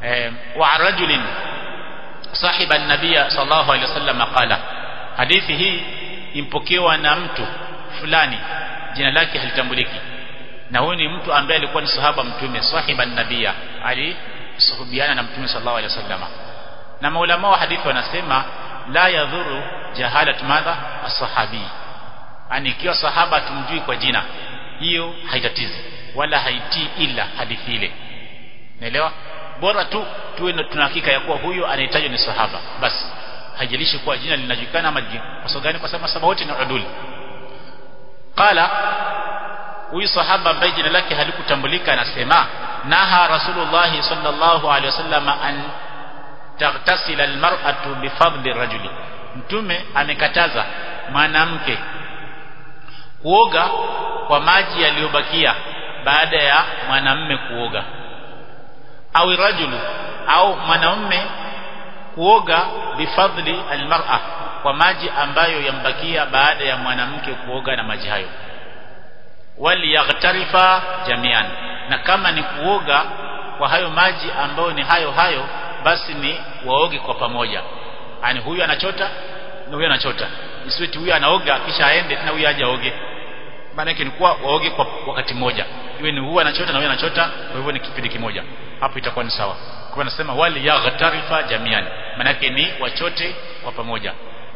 eh, wa rajulin sahiba an-nabiy sallallahu alaihi wasallam qala hadithi hii impokewa na mtu fulani jina lake halitambuliki na huyu ni mtu ambaye alikuwa ni sahaba mtume sahiba nabia alisuhubiana na mtume sallallahu alaihi wasallam na maulama wa hadithi wanasema la yadhuru jahalat madha as-sahabi yani ikiwa sahaba tumjui kwa jina hiyo haitatizi wala haitii ila hadithi ile naelewa bora tu tuwe tuna hakika ya kuwa huyo anahitajwa ni sahaba basi haijalishi kuwa jina linajulikana ama kwa sababu gani kwa sababu sahaba wote ni uduli qala huyu sahaba ambaye jina lake halikutambulika anasema naha rasulullah sallallahu alaihi wasallam an taghtasila almar'atu bifadli rajuli mtume amekataza mwanamke kuoga kwa maji yaliyobakia baada ya mwanamume kuoga au rajulu au mwanamume kuoga bifadli almar'a kwa maji ambayo yambakia baada ya mwanamke kuoga na maji hayo waliyaghtarifa jamian na kama ni kuoga kwa hayo maji ambayo ni hayo hayo basi ni waoge kwa pamoja yani huyu anachota na huyu anachota isiweti huyu anaoga kisha aende tena huyu aje aoge maana yake ni kuwa waoge kwa wakati mmoja iwe ni huyu anachota na huyu anachota kwa hivyo ni kipindi kimoja hapo itakuwa ni sawa kwa nasema wali yaghtarifa jamian maana yake ni wachote kwa pamoja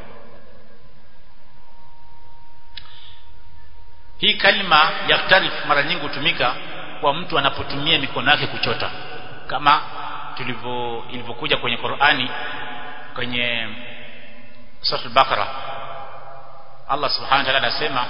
hii kalima yaktarif mara nyingi hutumika kwa mtu anapotumia mikono yake kuchota kama tulivyo ilivyokuja kwenye Qur'ani kwenye sura al-Baqara Allah subhanahu wa ta'ala anasema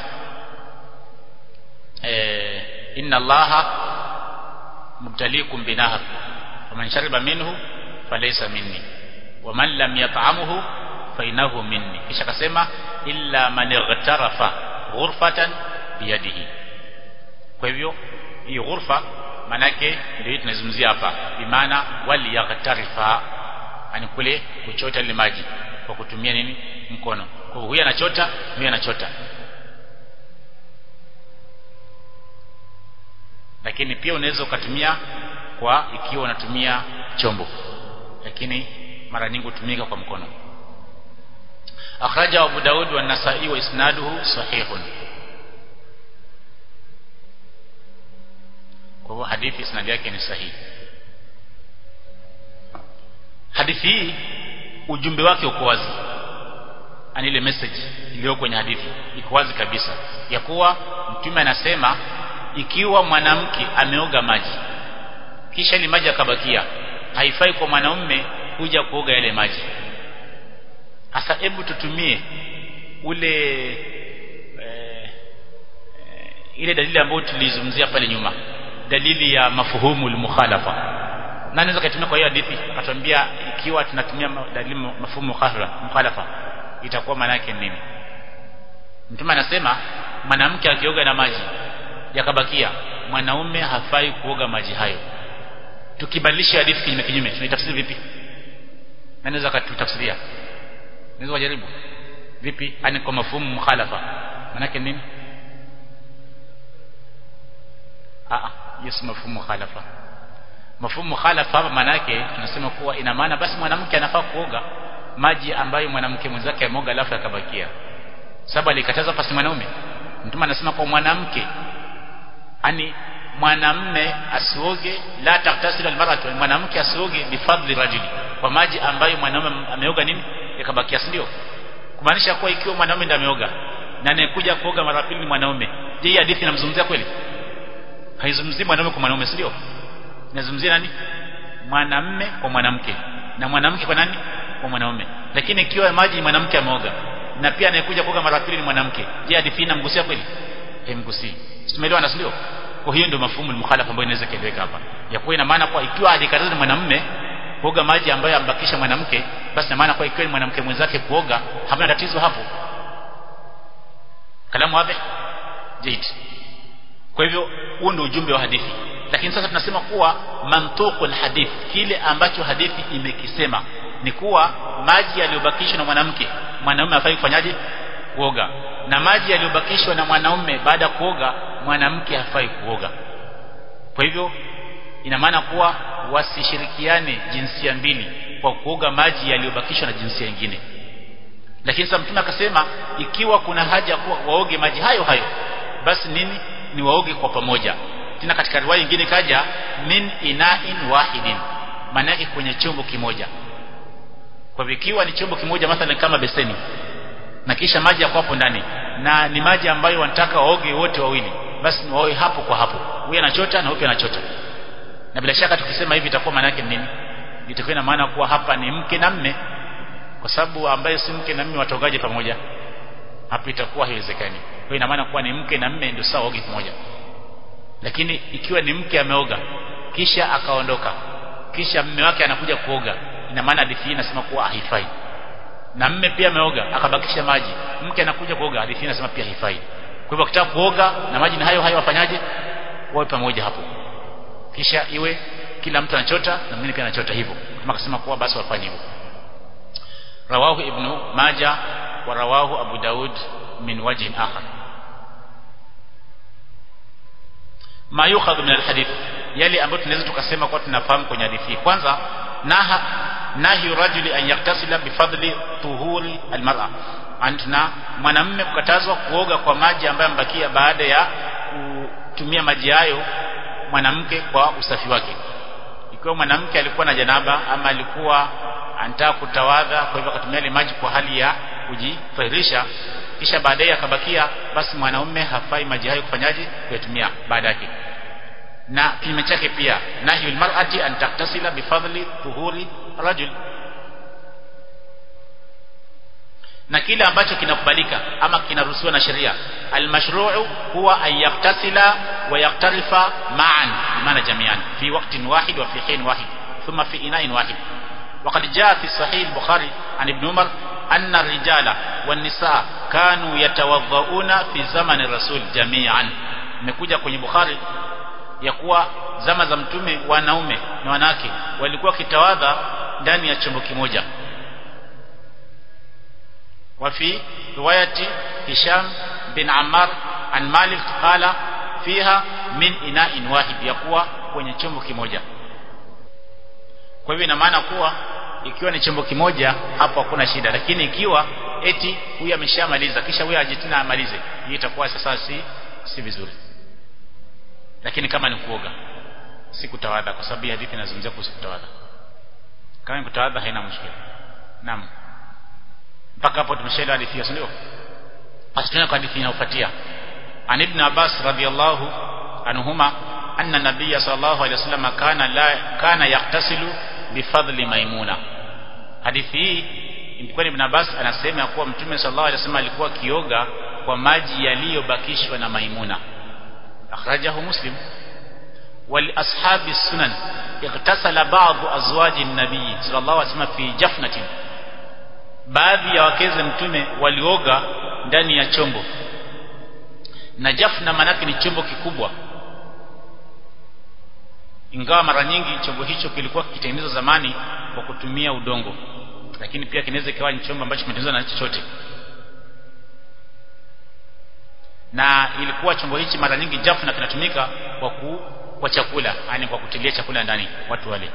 eh inna Allaha mubtaliikum binahar faman shariba minhu falaysa minni waman lam yat'amuhu fa innahu minni kisha akasema illa man ightarafa ghurfatan biyadihi kwa hivyo hii ghurfa manake ndio tunazungumzia hapa bimaana wali yaghtarifa ani kule kuchota ile maji kwa kutumia nini mkono kwa huyu anachota huyu anachota lakini pia unaweza ukatumia kwa ikiwa unatumia chombo lakini mara nyingi hutumika kwa mkono akhraja Abu Daud wa Nasa'i wa isnaduhu sahihun kwa hivyo hadithi isnadi yake ni sahihi hadithi hii ujumbe wake uko wazi ani ile message iliyo kwenye hadithi iko wazi kabisa ya kuwa mtume anasema ikiwa mwanamke ameoga maji kisha ile maji akabakia haifai kwa mwanaume kuja kuoga yale maji hasa hebu tutumie ule e, e, ile dalili ambayo tulizungumzia pale nyuma dalili ya mafuhumu al-mukhalafa na anaweza kutumia kwa hiyo hadithi akatuambia ikiwa tunatumia dalili mafuhumu mukhalafa itakuwa maana yake nini mtume anasema mwanamke akioga na maji yakabakia mwanaume hafai kuoga maji hayo tukibadilisha hadithi kinyume kinyume tunaitafsiri vipi anaweza katutafsiria naweza kujaribu vipi ani kwa mafuhumu mukhalafa maana yake nini ah hiyo si mafumu khalafa mafumu khalafa hapa maana yake tunasema kuwa ina maana basi mwanamke anafaa kuoga maji ambayo mwanamke mwenzake ameoga alafu akabakia sababu alikataza pasi mwanaume mtume anasema kwa mwanamke ani mwanamme asioge la taktasil almaratu mwanamke asioge bifadli rajuli kwa maji ambayo mwanaume ameoga nini yakabakia si ndio kumaanisha kuwa ikiwa mwanaume ndiye ameoga na anayekuja kuoga mara pili ni mwanaume je hii hadithi inamzungumzia kweli haizungumzii mwanaume kwa mwanaume sio inazungumzia nani mwanamme kwa mwanamke na mwanamke kwa nani kwa mwanaume lakini ikiwa maji mwanamke ameoga na pia anayekuja kuoga mara pili ni mwanamke je hadithi inamgusia kweli haimgusii tumeelewana sio kwa hiyo ndio mafumu mukhalafa ambayo inaweza kueleweka hapa ya kuwa ina maana kwa ikiwa alikataza mwanamume kuoga maji ambayo ambakisha mwanamke basi ina maana kwa ikiwa ni mwanamke mwenzake kuoga hamna tatizo hapo kalamu wazi jait kwa hivyo huo ndio ujumbe wa hadithi lakini sasa tunasema kuwa mantuqul hadith kile ambacho hadithi imekisema ni kuwa maji yaliyobakishwa na mwanamke mwanaume hafai kufanyaje kuoga na maji yaliyobakishwa na mwanaume baada ya kuoga mwanamke hafai kuoga kwa hivyo ina maana kuwa wasishirikiane jinsia mbili kwa kuoga maji yaliyobakishwa na jinsia nyingine lakini sasa mtume akasema ikiwa kuna haja kuwa waoge maji hayo hayo basi nini ni waoge kwa pamoja tena katika riwaya nyingine kaja min ina'in wahidin maana yake kwenye chombo kimoja kwa hivyo ikiwa ni chombo kimoja mathalan kama beseni na kisha maji yako hapo ndani na ni maji ambayo wanataka waoge wote wawili basi ni waoge hapo kwa hapo huyu anachota na huyu anachota na bila shaka tukisema hivi itakuwa maana yake nini itakuwa ina maana kuwa hapa ni mke na mme kwa sababu ambaye si mke na mme watogaje pamoja hapo itakuwa haiwezekani kwa ina maana kuwa ni mke na mme ndio sawa oge pamoja lakini ikiwa ni mke ameoga kisha akaondoka kisha mme wake anakuja kuoga ina maana hadithi hii inasema kuwa haifai na mme pia ameoga akabakisha maji mke anakuja kuoga hadithi hii inasema pia haifai kwa hivyo akitaka kuoga na maji ni hayo hayo wafanyaje wawe pamoja hapo kisha iwe kila mtu anachota na mwingine pia anachota hivyo kama akasema kuwa basi wafanye hivyo rawahu ibnu maja wa rawahu abu daud min wajhin akhar ma yukhadhu min alhadith yale ambayo tunaweza tukasema kwa tunafahamu kwenye hadithi kwanza naha nahi rajuli an yaktasila bifadli tuhuri almar'a antuna mwanamume kukatazwa kuoga kwa maji ambayo ambakia baada ya kutumia maji hayo mwanamke kwa usafi wake ikiwa mwanamke alikuwa na janaba ama alikuwa anataka kutawadha kwa hivyo akatumia ile maji kwa hali ya kujitahirisha kisha baadaye akabakia basi mwanaume hafai maji hayo kufanyaje kuyatumia baada yake na kinyume chake pia nahyul mar'ati an taktasila bifadli tuhuri rajul na kile ambacho kinakubalika ama kinaruhusiwa na sheria almashru'u huwa an yaktasila wa yaktarifa ma'an maana jamian fi waqtin wahid wa fi hin wahid thumma fi ina'in wahid وقد جاء في صحيح البخاري عن ابن عمر أن الرجال والنساء كانوا يتوضؤون في زمن الرسول جميعا imekuja kwenye Bukhari ya kuwa zama za mtume wanaume na wanawake walikuwa kitawadha ndani ya chombo kimoja وفي رواية هشام بن عمار عن مالك قال فيها من إناء واحد يقوى kwenye chombo kimoja kwa hivyo ina maana kuwa ikiwa ni chombo kimoja hapo hakuna shida lakini ikiwa eti huyu ameshamaliza kisha huyu aje tena amalize hii itakuwa sasa si si vizuri lakini kama ni kuoga si kutawadha kwa sababu hadithi inazungumzia kuhusu kutawadha kama ni kutawadha haina mushkila naam mpaka hapo tumeshaelewa hadithi hiyo ndio basi tunayo hadithi inayofuatia an ibn abbas radiyallahu anhuma anna nabiyya sallallahu alayhi wasallam kana la kana yaktasilu bifadli maimuna hadithi hii ilikuwa ibn abbas anasema kuwa mtume sallallahu alayhi wasallam alikuwa akioga kwa maji yaliyobakishwa na maimuna akhrajahu muslim ولأصحاب السنن اغتسل بعض أزواج النبي صلى الله عليه وسلم في جفنة baadhi ya wakeze mtume walioga ndani ya chombo na jafna manake ni chombo kikubwa ingawa mara nyingi chombo hicho kilikuwa kikitengenezwa zamani kwa kutumia udongo lakini pia kinaweza ikawa ni chombo ambacho kimetengenezwa na chochote na ilikuwa chombo hichi mara nyingi jafna kinatumika kwa ku, kwa chakula yani kwa kutilia chakula ndani watu wale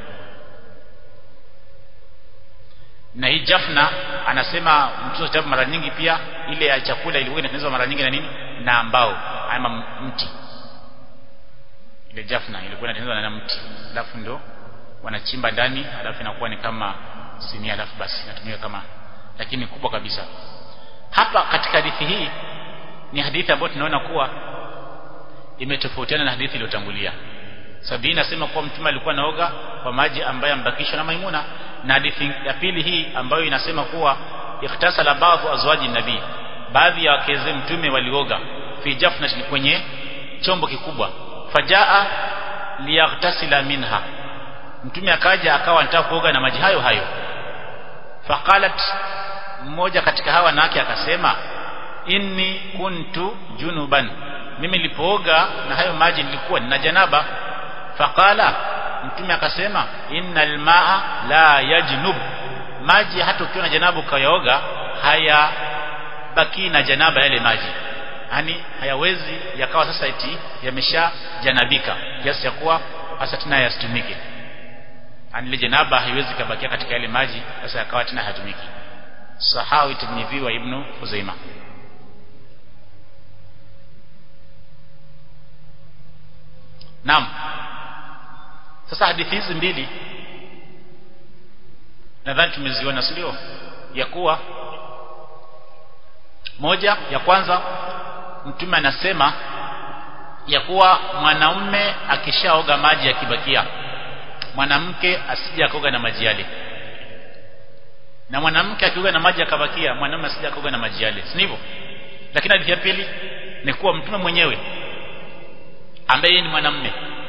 na hii jafna anasema mtoto kitabu mara nyingi pia ile ya chakula ilikuwa inatengenezwa mara nyingi na nini na mbao ama mti ile jafna ilikuwa inatengenezwa na mti alafu ndo wanachimba ndani alafu inakuwa ni kama sinia alafu basi inatumika kama lakini kubwa kabisa hapa katika hadithi hii ni hadithi ambayo tunaona kuwa imetofautiana na hadithi iliyotangulia sababu inasema kuwa mtume alikuwa naoga kwa maji ambayo ambakishwa na Maimuna na hadithi ya pili hii ambayo inasema kuwa ikhtasala baadhi azwaji nabii baadhi ya wakeze mtume walioga fi jafnatin kwenye chombo kikubwa fajaa liyaghtasila minha mtume akaja akawa anataka kuoga na maji hayo hayo faqalat mmoja katika hawa wanawake akasema inni kuntu junuban mimi nilipooga na hayo maji nilikuwa nina janaba faqala mtume akasema innal maa la yajnub maji hata ukiwa na janaba ukayaoga haya baki na janaba yale maji yani hayawezi yakawa sasa eti yamesha janabika kiasi cha kuwa hasa tena yasitumike ile janaba haiwezi kabakia katika yale maji sasa yakawa tena hatumiki sahawi tirmidhi wa ibn Khuzaima Naam sasa hadithi hizi mbili nadhani tumeziona sio ya kuwa moja ya kwanza mtume anasema ya kuwa mwanaume akishaoga maji yakibakia mwanamke asije akoga na maji yale na mwanamke akioga na maji akabakia mwanaume asije akoga na maji yale si hivyo lakini hadithi ya pili ni kuwa mtume mwenyewe ambaye ni mwanamume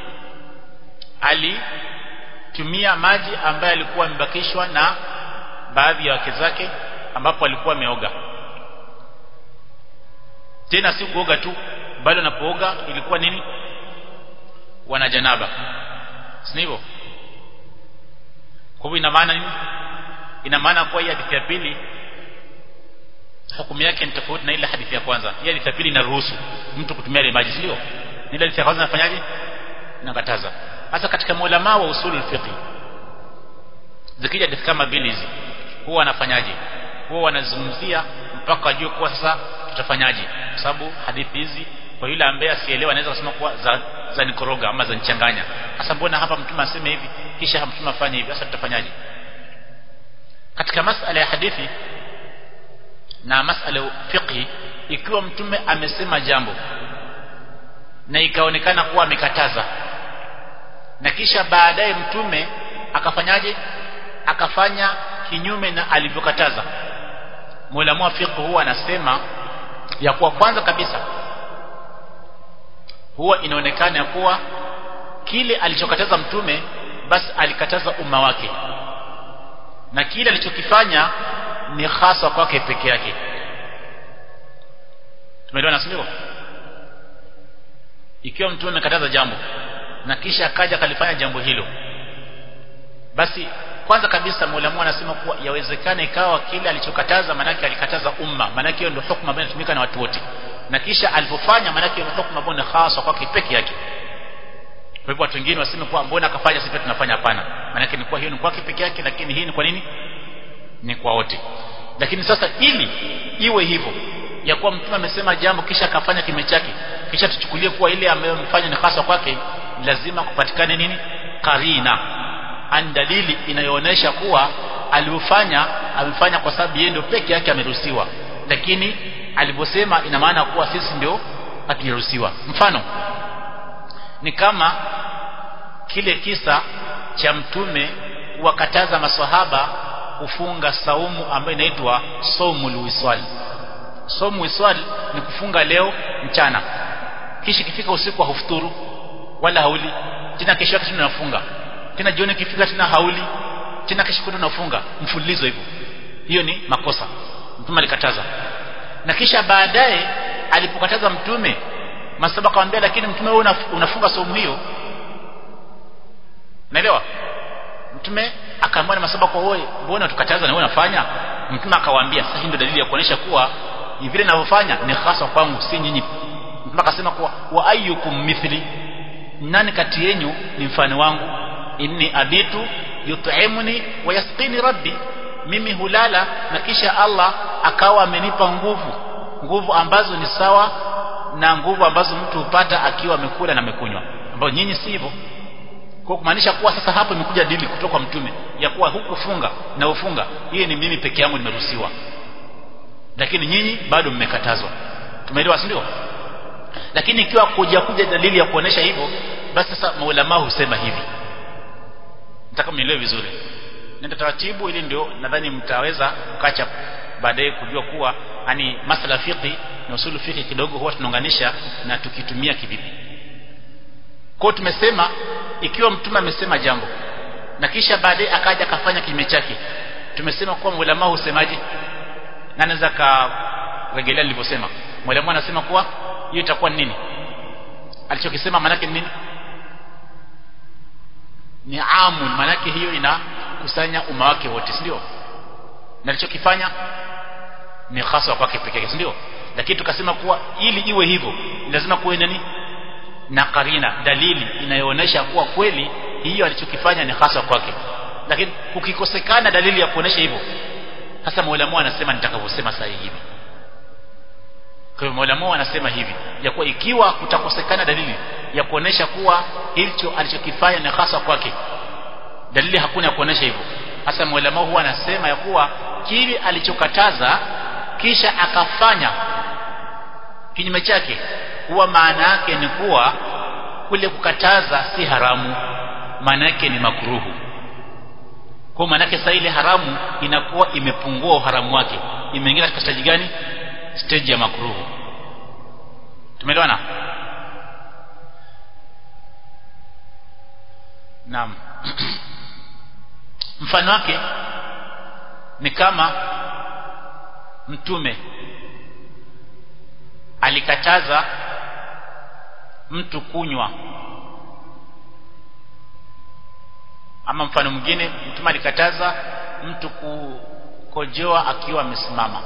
alitumia maji ambayo alikuwa amebakishwa na baadhi ya wake zake ambapo alikuwa ameoga tena si kuoga tu bali wanapooga ilikuwa nini wana janaba si hivyo kwa hivyo ina maana nini ina maana kwa hii hadithi ya pili hukumu yake ni tofauti na ile hadithi ya kwanza hii hadithi ya pili inaruhusu mtu kutumia ile maji sio ile hadithi ya kwanza inafanyaje inakataza hasa katika maulama wa usulul fiqh zikija hadithi kama mbili hizi huwa wanafanyaje huwa wanazungumzia mpaka wajue kuwa sasa tutafanyaje kwa sababu hadithi hizi kwa yule ambaye asielewa anaweza kusema kuwa za, za nikoroga ama za nichanganya sasa mbona hapa mtume aseme hivi kisha mtume afanye hivi sasa tutafanyaje katika masala ya hadithi na masala ya fiqhi ikiwa mtume amesema jambo na ikaonekana kuwa amekataza na kisha baadaye mtume akafanyaje akafanya kinyume na alivyokataza Muulamu wa fiqh huwa anasema ya kuwa kwanza kabisa huwa inaonekana ya kuwa kile alichokataza mtume basi alikataza umma wake na kile alichokifanya ni hasa kwake peke yake tumeelewana sio ikiwa mtume amekataza jambo na kisha akaja akalifanya jambo hilo basi kwanza kabisa Mola anasema kuwa yawezekana ikawa kile alichokataza manake alikataza umma manake hiyo ndio hukumu ambayo inatumika na watu wote na kisha alipofanya manake hiyo hukumu ambayo ni hasa kwake peke yake kwa hivyo watu wengine waseme kuwa mbona akafanya sisi tunafanya hapana manake ni kwa hiyo ni kwake peke yake lakini hii ni kwa nini ni kwa wote lakini sasa ili iwe hivyo ya kuwa mtume amesema jambo kisha akafanya kime chake kisha tuchukulie kuwa ile ambayo amefanya ni hasa kwake lazima kupatikane nini karina an dalili inayoonyesha kuwa alivyofanya amefanya kwa sababu yeye ndio peke yake ameruhusiwa lakini alivyosema ina maana kuwa sisi ndio hatujaruhusiwa mfano ni kama kile kisa cha mtume kuwakataza maswahaba kufunga saumu ambayo inaitwa saumul wiswal saumu wiswal ni kufunga leo mchana kisha ikifika usiku hufuturu wala hauli tena kesho yake tena unafunga tena jioni ikifika tena hauli tena kesho kutwa unafunga mfululizo hivyo hiyo ni makosa mtume alikataza na kisha baadaye alipokataza mtume masaba akamwambia lakini mtume wewe unafunga saumu hiyo naelewa mtume akaambia na masaba kwa wewe mbona tukataza na wewe unafanya mtume akawaambia sasa hii ndio dalili ya kuonesha kuwa vile ninavyofanya ni hasa kwangu si nyinyi mtume akasema kuwa wa ayyukum mithli nani kati yenu ni mfano wangu inni abitu yut'imuni wa yasqini rabbi mimi hulala na kisha Allah akawa amenipa nguvu nguvu ambazo ni sawa na nguvu ambazo mtu hupata akiwa amekula na amekunywa ambao nyinyi si hivyo kwa kumaanisha kuwa sasa hapo imekuja dili kutoka kwa mtume ya kuwa hukufunga na ufunga hii ni mimi peke yangu nimeruhusiwa lakini nyinyi bado mmekatazwa tumeelewa si ndio lakini ikiwa kuja kuja dalili ya kuonesha hivyo basi sasa maulama husema hivi nataka mnielewe vizuri nenda taratibu ili ndio nadhani mtaweza kukacha baadaye kujua kuwa yani masala fiqi na usulu fiqi kidogo huwa tunaunganisha na tukitumia kivipi kwa tumesema ikiwa mtume amesema jambo na kisha baadaye akaja akafanya kinyume chake tumesema kuwa ulama husemaje na anaweza karejelea nilivyosema mwalimu anasema kuwa hiyo itakuwa nini alichokisema manake nini ni amun manake hiyo inakusanya umma wake wote si ndio na alichokifanya ni hasa kwake peke yake si ndio lakini tukasema kuwa ili iwe hivyo lazima kuwe nani na karina dalili inayoonyesha kuwa kweli hiyo alichokifanya ni hasa kwake lakini kukikosekana dalili ya kuonesha hivyo sasa maulamu anasema nitakavyosema sasa hivi kwa hiyo maulamu anasema hivi ya kuwa ikiwa kutakosekana dalili ya kuonesha kuwa hicho alichokifanya ni hasa kwake dalili hakuna ya kuonesha hivyo hasa maulamu huwa anasema ya kuwa kile alichokataza kisha akafanya kinyume chake huwa maana yake ni kuwa kule kukataza si haramu maana yake ni makruhu kwa maana yake sasa ile haramu inakuwa imepungua uharamu wake imeingia katika stage gani stage ya makruhu tumeelewana naam mfano wake ni kama mtume alikataza mtu kunywa ama mfano mwingine mtume alikataza mtu kukojoa akiwa amesimama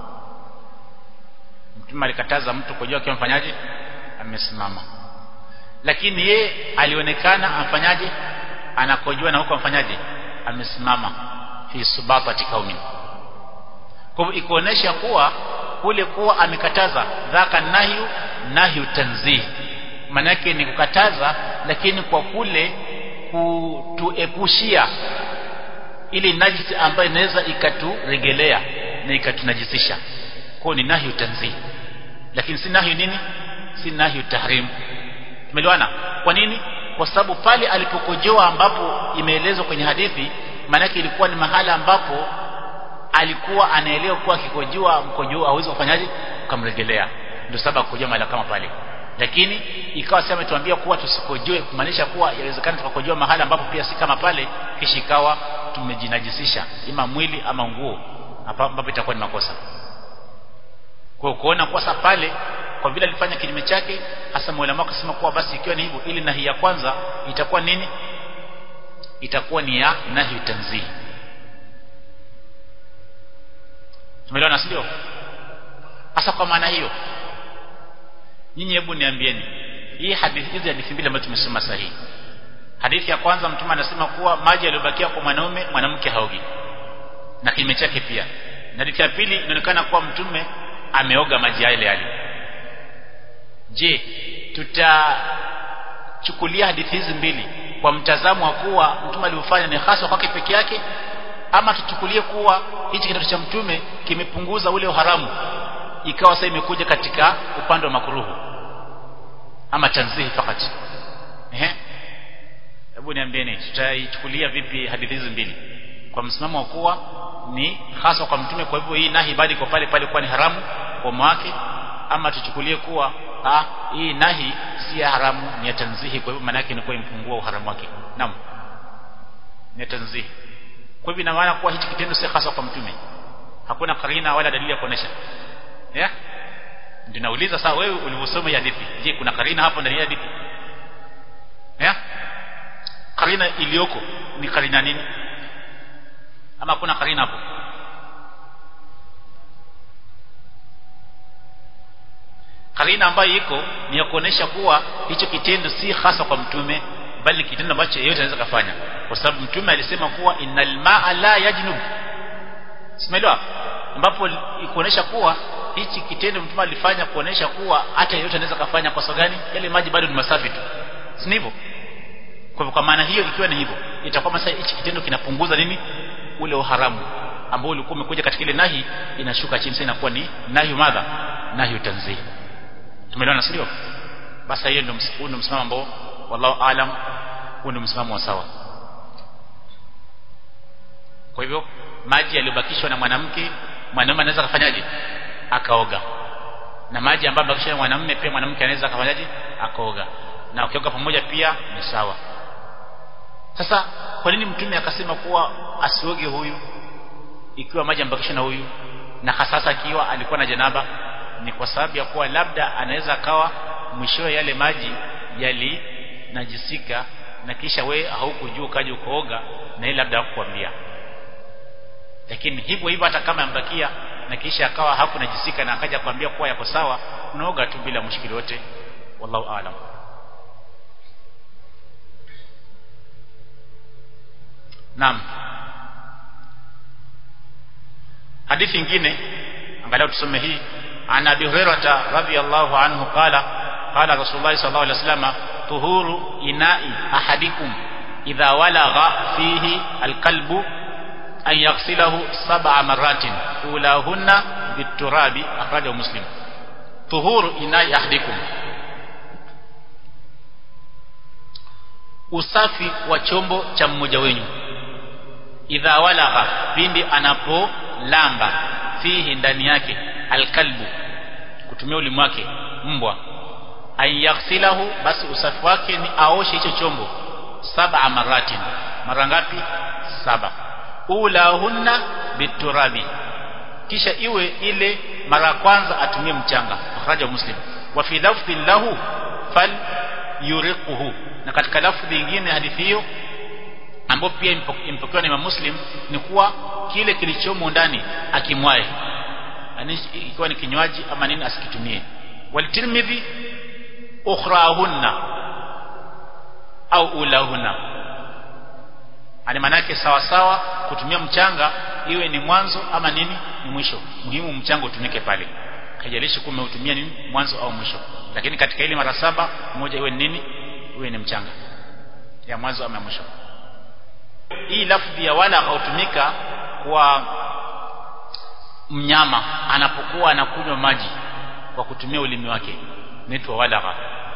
mtume alikataza mtu kukojoa akiwa mfanyaje amesimama lakini ye alionekana amfanyaje anakojoa na huko amfanyaje amesimama fi subatati kaumin kwa hivyo ikuonesha kuwa kule kuwa amekataza dhaka nahyu nahyu tanzih maana yake ni kukataza lakini kwa kule kutuepushia ili najisi ambayo inaweza ikaturegelea na ikatunajisisha kwa ni nahyu tanzih lakini si nahyu nini si nahyu tahrim tumeelewana kwa nini kwa sababu pale alipokojoa ambapo imeelezwa kwenye hadithi maanake ilikuwa ni mahala ambapo alikuwa anaelewa kuwa akikojoa mkojoa hawezi kufanyaje ukamregelea ndio sababu kukojoa mahala kama pale lakini ikawa sasa ametuambia kuwa tusikojoe kumaanisha kuwa yawezekana tukakojoa mahala ambapo pia si kama pale kisha ikawa tumejinajisisha ima mwili ama nguo ambapo itakuwa ni makosa kwa kuona kwa sasa pale kwa vile alifanya kinyume chake hasa mwalimu akasema kuwa basi ikiwa ni hivyo ili nahi ya kwanza itakuwa nini itakuwa ni ya nahi tanzih tumeelewana sio hasa kwa maana hiyo nyinyi hebu niambieni hii hadithi hizi hadithi mbili ambazo tumesoma sahihi hadithi ya kwanza mtume anasema kuwa maji yaliyobakia kwa mwanaume mwanamke haogi na kinyume chake pia na hadithi ya pili inaonekana kuwa mtume ameoga maji yale yale je tutachukulia hadithi hizi mbili kwa mtazamo wa kuwa mtume aliofanya ni hasa kwake peke yake ama tuchukulie kuwa hichi kitendo cha mtume kimepunguza ule uharamu ikawa sasa imekuja katika upande wa makruhu ama tanzihi fakati ehe hebu niambieni tutaichukulia vipi hadithi hizi mbili kwa msimamo wa kuwa ni hasa kwa mtume kwa hivyo hii nahi bali kwa pale pale kuwa ni haramu kwa wake ama tuchukulie kuwa ha, hii nahi si ya haramu ni ya tanzihi kwa hivyo maana yake inakuwa impungua uharamu wake naam ni ya tanzihi kwa hivyo ina maana kuwa hichi kitendo si hasa kwa mtume hakuna karina wala dalili ya kuonesha yeah? ndio nauliza sasa wewe ulivyosoma hadithi je kuna karina hapo ndani ya hadithi yeah? karina iliyoko ni karina nini ama kuna karina hapo karina ambayo iko ni ya kuonesha kuwa hicho kitendo si hasa kwa mtume bali ni kitendo ambacho yeyote anaweza kufanya kwa sababu mtume alisema kuwa innal ma'a la yajnub simeelewa ambapo ikuonesha kuwa hichi kitendo mtume alifanya kuonesha kuwa hata yeyote anaweza kufanya kwa sababu gani yale maji bado ni masafi tu si hivyo kwa kwa maana hiyo ikiwa ni hivyo itakuwa sasa hichi kitendo kinapunguza nini ule uharamu ambao ulikuwa umekuja katika ile nahi inashuka chini sasa inakuwa ni nahi madha nahi tanzih tumeelewana sio basi hiyo ndio ndio msimamo ambao wallahu alam huo ndio msimamo wa sawa kwa hivyo maji yaliyobakishwa na mwanamke mwanamume anaweza kufanyaje akaoga na maji ambayo yamebakishwa na mwanamume pia mwanamke anaweza kufanyaje akaoga na ukioga pamoja pia ni sawa sasa kwa nini mtume akasema kuwa asioge huyu ikiwa maji yamebakishwa na huyu na hasasa akiwa alikuwa na janaba ni kwa sababu ya kuwa labda anaweza akawa mwishowe yale maji yalinajisika na kisha we haukujua ukaja ukooga na yeye labda hakukwambia lakini hivyo hivyo hata kama yambakia na kisha akawa hakunajisika na akaja kuambia kuwa yako sawa unaoga tu bila mushkili wote wallahu aalam naam hadithi nyingine angalau tusome hii ana abi hurairah radhiyallahu anhu qala qala rasulullah sallallahu alaihi wasallam tuhuru ina'i ahadikum idha walagha fihi alqalbu an yaghsilahu sab'a marratin ulahunna biturabi akhrajahu muslim tuhuru ina'i ahadikum usafi wa chombo cha mmoja wenu idha walagha pindi anapolamba fihi ndani yake alkalbu kutumia ulimi wake mbwa ayaghsilahu basi usafi wake ni aoshe hicho chombo saba maratin mara ngapi saba ulahunna biturabi kisha iwe ile mara kwanza atumie mchanga akhraja muslim wa fi lafdhin lahu fal yuriquhu na katika lafdhi nyingine hadithi hiyo ambayo pia impokewa na Imam Muslim ni kuwa kile kilichomo ndani akimwae ikiwa ni kinywaji ama nini asikitumie walitirmidhi ukhrahunna au ulahunna ani manake sawa sawa kutumia mchanga iwe ni mwanzo ama nini ni mwisho muhimu mchanga utumike pale haijalishi kume utumia nini mwanzo au mwisho lakini katika ile mara saba moja iwe ni nini iwe ni mchanga ya mwanzo ama mwisho hii lafdhi ya wala hautumika kwa mnyama anapokuwa anakunywa maji kwa kutumia ulimi wake inaitwa walagha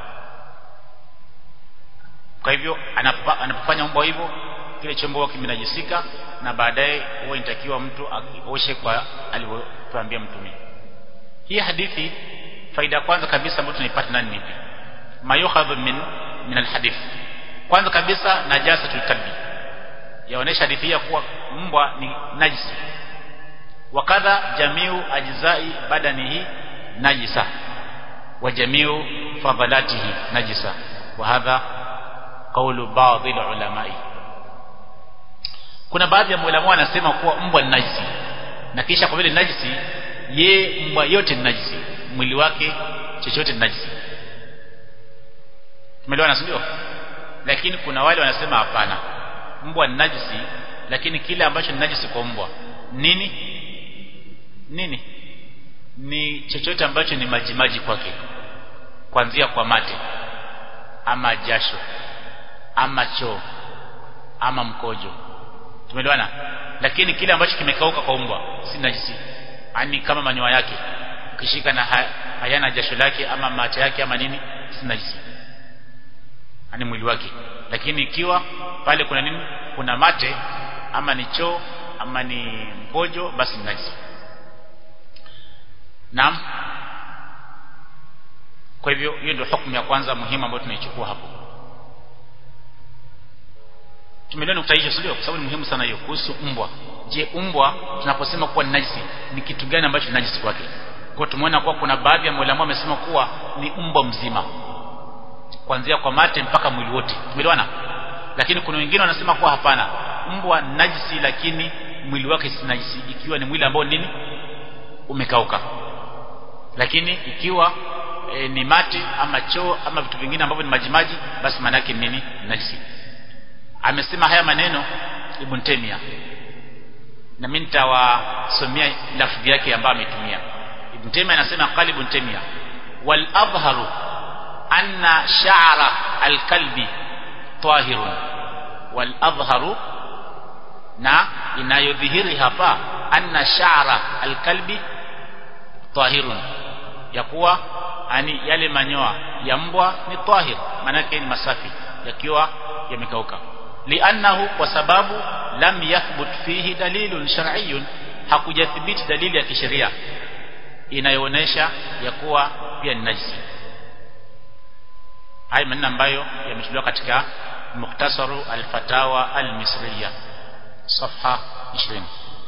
kwa hivyo anapofanya mbwa hivyo kile chombo kimenajisika na baadaye huwa inatakiwa mtu aoshe kwa alivyotuambia mtume hii hadithi faida ya kwanza kabisa ambayo tunaipata nani nipi mayukhadhu min min alhadith kwanza kabisa najasatul kalbi yaonesha hadithi ya kuwa mbwa ni najisi wakadha jamiu ajzai badanihi najisa wa jamiu fadhalatihi najisa wa hadha qawlu baadhi ulamai kuna baadhi ya maulama wanasema kuwa mbwa ni najisi na kisha kwa vile najisi ye mbwa yote ni najisi mwili wake chochote ni najisi tumeelewana sio lakini kuna wale wanasema hapana mbwa ni najisi lakini kile ambacho ni najisi kwa mbwa nini nini ni chochote ambacho ni maji maji kwake kuanzia kwa mate ama jasho ama choo ama mkojo tumeelewana lakini kile ambacho kimekauka kwa mbwa si najisi ani kama manyoya yake ukishika na hayana jasho lake ama mate yake ama nini si najisi ani mwili wake lakini ikiwa pale kuna nini kuna mate ama ni choo ama ni mkojo basi ni najisi naam kwa hivyo hiyo ndio hukumu ya kwanza muhimu ambayo tunaichukua hapo tumeelewa nukta hiyo sio kwa sababu ni muhimu sana hiyo kuhusu mbwa je mbwa tunaposema kuwa ni najisi ni kitu gani ambacho ni najisi kwake kwa tumeona kuwa kuna baadhi ya maulama wamesema kuwa ni mbwa mzima kuanzia kwa mate mpaka mwili wote tumeelewana lakini kuna wengine wanasema kuwa hapana mbwa najisi lakini mwili wake si najisi ikiwa ni mwili ambao nini umekauka lakini ikiwa e, ni mate ama choo ama vitu vingine ambavyo ni majimaji basi maana yake nini najisi amesema haya maneno Ibn Taymiyyah na mimi nitawasomea lafzi yake ambayo ametumia Ibn Taymiyyah anasema qali Ibn Taymiyyah wal adhharu anna sha'ra al-kalbi tahirun wal adhharu na inayodhihiri hapa anna sha'ra al-kalbi tahirun ya kuwa ani yale manyoa ya mbwa ni tahir manake ni masafi yakiwa yamekauka li'annahu kwa sababu lam yathbut fihi dalilun shar'iyyun hakujathibiti dalili ya kisheria inayoonesha ya kuwa pia ni najisi haya maneno ambayo yamechukuliwa katika mukhtasaru al-fatawa al-misriya صفحة 20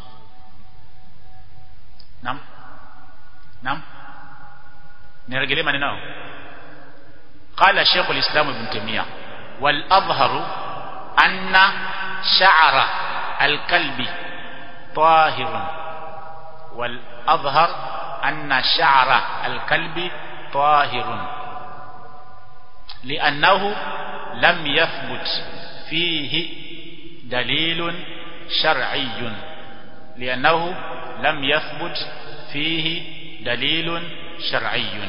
نعم نعم نرجع maneno قال شيخ الإسلام ابن تيمية والأظهر أن شعر الكلب طاهر والأظهر أن شعر الكلب طاهر لأنه لم يثبت فيه dalilun shar'iyyun li'annahu lam yathbut fihi dalilun shar'iyyun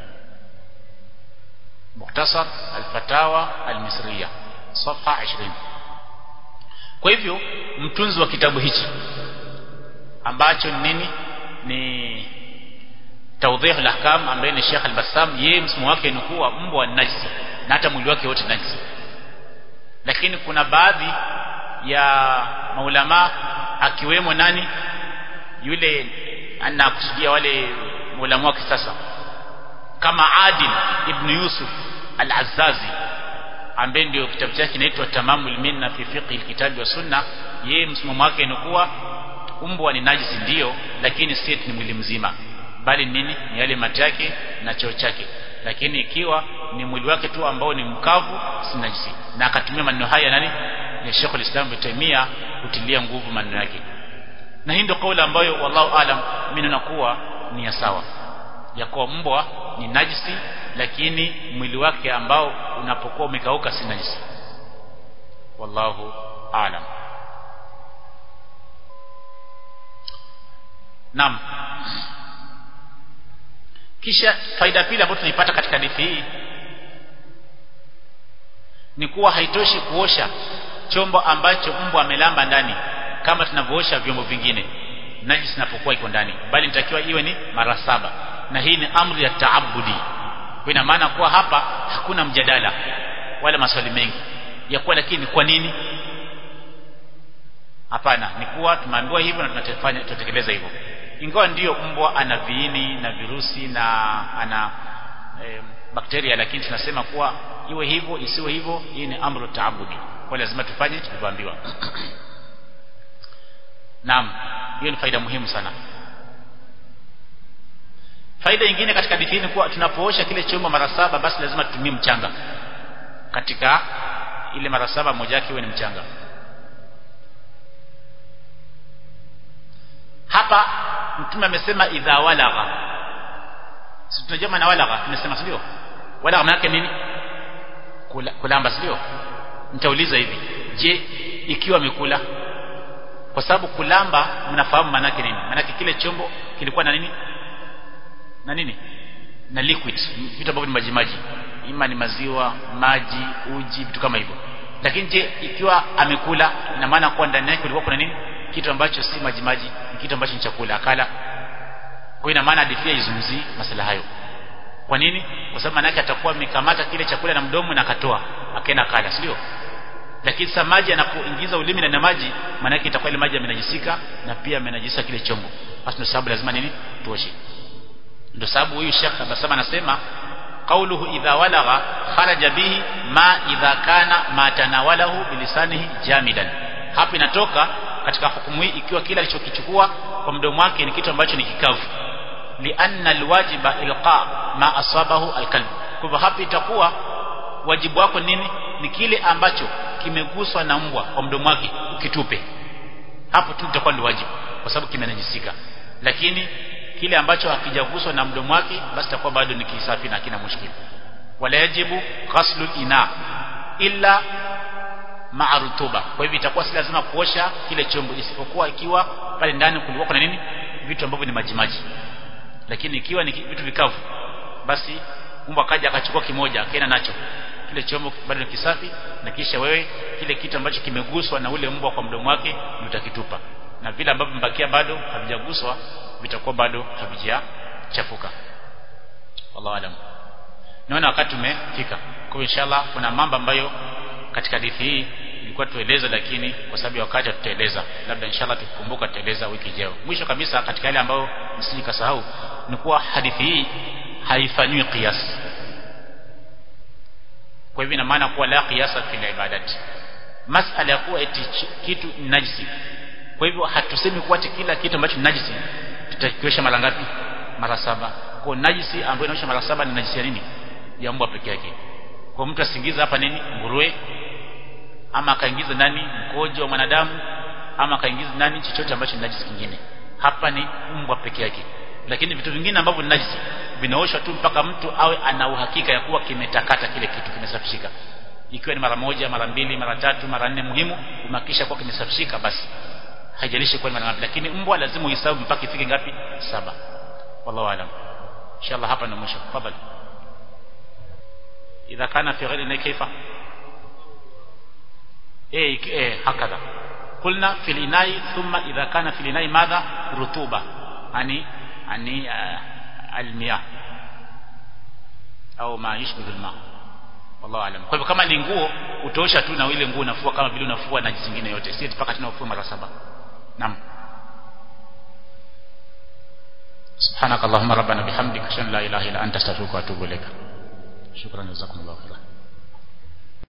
مختصر الفتاوى المصرية صفحة 20 kwa hivyo mtunzi wa kitabu hichi ambacho ni nini ni tawdhih al-ahkam ambaye ni Sheikh al-Bassam yeye msimu wake ni kuwa mbwa najisi na hata mwili wake wote najisi lakini kuna baadhi ya maulama akiwemo nani yule anakusudia wale maulama wa kisasa kama Adil ibn Yusuf al-Azzazi ambaye ndio kitabu chake kinaitwa Tamamul Minna fi fiqh al-kitab wa sunna yeye msimamo wake ni kuwa umbwa ni najisi ndio lakini si ni mwili mzima bali nini ni yale mate yake na choo chake lakini ikiwa ni mwili wake tu ambao ni mkavu si najisi na akatumia maneno haya nani ya Sheikh al-Islam Ibn Taymiyyah kutilia nguvu maneno yake na hii ndio kauli ambayo wallahu alam mimi nakuwa ni ya sawa ya kuwa mbwa ni najisi lakini mwili wake ambao unapokuwa umekauka si najisi wallahu alam Naam. Kisha faida pili ambayo tunaipata katika hadithi hii ni kuwa haitoshi kuosha chombo ambacho mbwa amelamba ndani kama tunavyoosha vyombo vingine najisi inapokuwa iko ndani bali inatakiwa iwe ni mara saba na hii ni amri ya taabudi kwa ina maana kuwa hapa hakuna mjadala wala maswali mengi ya kuwa lakini kwa nini hapana ni kuwa tumeambiwa hivyo na tunatefanya tutekeleza hivyo ingawa ndiyo mbwa ana viini na virusi na ana e, bakteria lakini tunasema kuwa iwe hivyo isiwe hivyo hii ni amru taabudi kwa lazima tufanye tulivyoambiwa naam hiyo ni faida muhimu sana faida nyingine katika hadithi ni kuwa tunapoosha kile chombo mara saba basi lazima tutumie mchanga katika ile mara saba moja yake iwe ni mchanga hapa mtume amesema idha walagha si tunajua maana walagha tumesema sio walagha maana yake nini Kula, kulamba sio nitauliza hivi je ikiwa amekula kwa sababu kulamba mnafahamu maana yake nini maana kile chombo kilikuwa na nini na nini na liquid vitu ambavyo ni maji maji ima ni maziwa maji uji vitu kama hivyo lakini je ikiwa amekula ina maana kuwa ndani yake kulikuwa kuna nini kitu ambacho si maji maji ni kitu ambacho ni chakula akala kwa ina maana hadithi izungumzii masala hayo kwa nini kwa sababu maana yake atakuwa amekamata kile chakula na mdomo na akatoa akaenda kala sio lakini sasa maji anapoingiza ulimi na maji maana yake itakuwa ile maji yamenajisika na pia amenajisa kile chombo basi ndio sababu lazima nini tuoshe ndio sababu huyu Sheikh Abasama anasema qauluhu idha walagha kharaja bihi ma idha kana ma tanawalahu bilisanihi jamidan hapo inatoka katika hukumu hii ikiwa kila alichokichukua kwa mdomo wake ni kitu ambacho ni kikavu lianna alwajiba ilqa ma asabahu alqalb kwa hivyo hapa itakuwa wajibu wako nini ni kile ambacho kimeguswa na mbwa kwa mdomo wake ukitupe hapo tu itakuwa ni wajibu kwa sababu kimenajisika lakini kile ambacho hakijaguswa na mdomo wake basi itakuwa bado ni kisafi na kina mushkil wala yajibu ghaslu ina illa ma'a rutuba kwa hivyo itakuwa si lazima kuosha kile chombo isipokuwa ikiwa pale ndani kulikuwa kuna nini vitu ambavyo ni maji maji lakini ikiwa ni vitu vikavu basi mbwa kaja akachukua kimoja akaenda nacho kile chombo bado ni kisafi na kisha wewe kile kitu ambacho kimeguswa na ule mbwa kwa mdomo wake utakitupa na vile ambavyo mbakia bado havijaguswa vitakuwa bado havijachafuka wallahu alam naona wakati umefika kwa inshallah kuna mambo ambayo katika hadithi hii ilikuwa tueleza lakini kwa sababu ya wakati tutaeleza labda inshallah tukikumbuka tutaeleza wiki ijayo mwisho kabisa katika yale ambayo msiji kasahau ni kuwa hadithi hii haifanywi qiyas kwa hivyo ina maana kuwa la qiyasa fil ibadati masala ya kuwa eti kitu ni najisi kwa hivyo hatusemi kuwa eti kila kitu ambacho ni najisi tutakiosha mara ngapi mara saba kwa najisi ambayo inaosha mara saba ni najisi ya nini ya mbwa peke yake kwa mtu asingiza hapa nini nguruwe ama akaingiza ndani mkojo wa mwanadamu ama akaingiza ndani chochote ambacho ni najisi kingine hapa ni mbwa peke yake lakini vitu vingine ambavyo ni najisi vinaoshwa tu mpaka mtu awe ana uhakika ya kuwa kimetakata kile kitu kimesafishika ikiwa ni mara moja mara mbili mara tatu mara nne muhimu umehakikisha kwa kimesafishika basi haijalishi kwa mara ngapi lakini mbwa lazima uhesabu mpaka ifike ngapi saba wallahu alam inshallah hapa ndio mwisho tafadhali idha kana fi ghairi kaifa eh eh hakadha قلنا في الإناء ثم إذا كان في الإناء ماذا رطوبة يعني يعني المياه au ma yushbihu alma wallahu alam kwa hivyo kama ni nguo utaosha tu na ile nguo unafua kama vile unafua na zingine yote si mpaka tena ufue mara saba naam سبحانك اللهم ربنا بحمدك اشهد ان لا اله الا انت استغفرك واتوب اليك شكرا جزاكم الله خيرا